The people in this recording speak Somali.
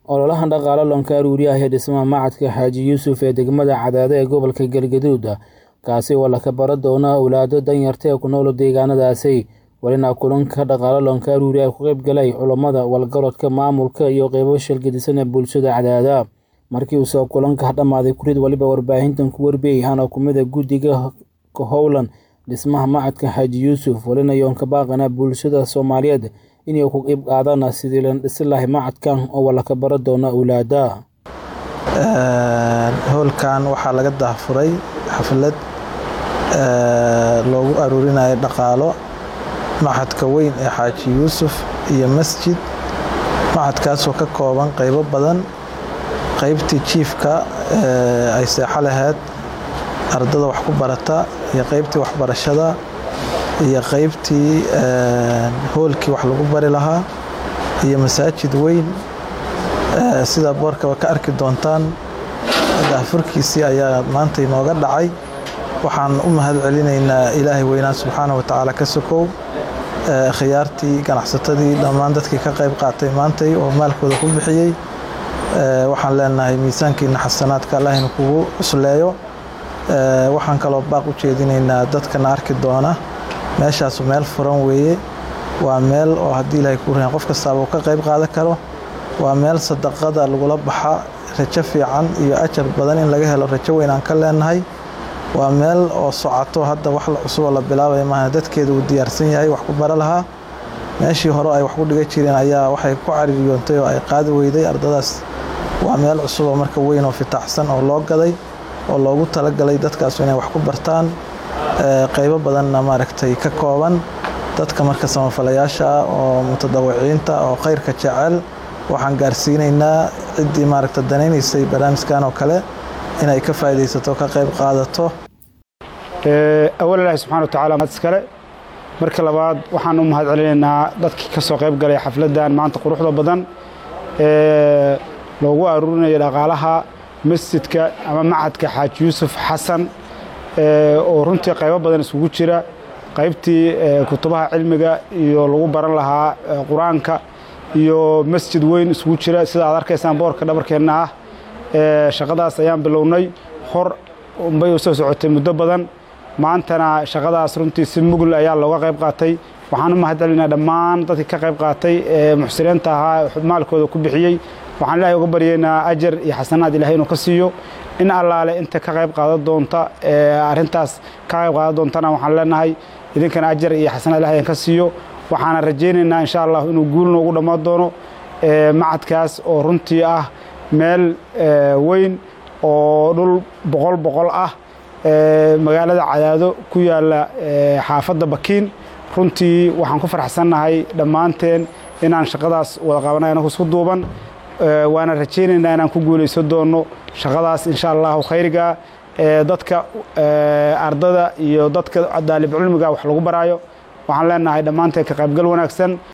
ololahan dhaqaale loonka aruuriyaha ee dhismaha macadka xaaji yuusuf ee degmada cadaado ee gobolka galgaduud kaasi oo laka bara doona awlaado danyarta ee ku nool deegaanadaasi welina kulanka dhaqaale loonka aruuriya ku qayb galay culammada walgarodka maamulka iyo qeybo shilgadisan ee bulshada cadaada markii uu soo kulanka dhammaaday kurid waliba warbaahintan ku warbiyey hana kumida guddiga ka howlan dhismaha macadka xaaji yuusuf welina yoonka baaqana bulshada soomaaliyeed inay ku qeyb qaadaan sidii la dhisi lahay macadkan oo walaka bara doona awlaada howlkan waxaa laga daahfuray xaflad loogu aruurinayo dhaqaalo macadka weyn ee xaaji yuusuf iyo masjid macadkaasoo ka kooban qeybo badan qeybtii jiifka ay seexo lahayd ardada wax ku barata iyo qeybtii waxbarashada iyo qeybtii hoolkii wax lagu bari lahaa iyo masaajid weyn sida boorkaba ka arki doontaan daahfurkiisii ayaa maanta inooga dhacay waxaan u mahad celinaynaa ilaahay weynaan subxaana wa tacaala ka sokow khiyaartii ganacsatadii dhammaan dadkii ka qayb qaatay maantay oo maalkooda ku bixiyey waxaan leenahay miisaankiina xasanaadka allahina kugu cusleeyo waxaan kaloo baaq u jeedinaynaa dadkana arki doona meeshaasu meel furan weeye waa meel oo haddii ilaahay kuu rahan qof kastaaba uu ka qayb qaadan karo waa meel sadaqada lagula baxa rajo fiican iyo ajar badan in laga helo rajo weyn aan ka leenahay waa meel oo socoto hadda wax cusuboo la bilaabaya maaha dadkeeda uu diyaarsan yahay wax ku bara lahaa meeshii hore ay wax ku dhiga jireen ayaa waxay ku caririyoontay oo ay qaadi weyday ardadaas waa meel cusuboo marka weyn oo fitaaxsan oo loo gaday oo loogu talagalay dadkaas inay wax ku bartaan qeybo badanna maaragtay ka kooban dadka marka samafalayaasha ah oo mutadawiciinta oo khayrka jecel waxaan gaarsiinaynaa ciddii maaragta danaynaysay barnaamijkan oo kale inay ka faa'iidaysato ka qayb qaadato awal ilaahi subxana wa tacala maad iskale marka labaad waxaan u mahad celinaynaa dadkii ka soo qayb galay xafladdan maanta quruxda badan ee loogu aruurinayo dhaqaalaha masjidka ama macadka xaaji yuusuf xasan oo runtii qaybo badan isugu jira qaybtii kutubaha cilmiga iyo lagu baran lahaa qur-aanka iyo masjid weyn isugu jira sida aad arkaysaan boorka dhabarkeenna ah shaqadaas ayaan bilownay hor bay u soo socotay muddo badan maantana shaqadaas runtii si mugl ayaa looga qayb qaatay waxaan u mahad celinaa dhammaan dadkii ka qayb qaatay ee muxsiniinta ahaa maalkooda ku bixiyey waxaan ilaahay uga baryaynaa ajar iyo xasanaad ilahay inuu ka siiyo in allaale inta ka qayb qaadan doonta arrintaas ka qayb qaadan doontana waxaan leenahay idinkana ajar iyo xasanaad ilahay ka siiyo waxaana rajaynaynaa insha allah inuu guul noogu dhammaan doono macadkaas oo runtii ah meel weyn oo dhul boqol boqol ah magaalada cadaado ku yaalla xaafadda bakiin runtii waxaan ku faraxsannahay dhammaanteen inaan shaqadaas wada qabanay anagu isku duuban waana rajaynaynaa inaan ku guulaysan doono shaqadaas insha allahu khayriga dadka ardada iyo dadka daalib cilmiga wax lagu baraayo waxaan leenahay dhammaanteen ka qaybgal wanaagsan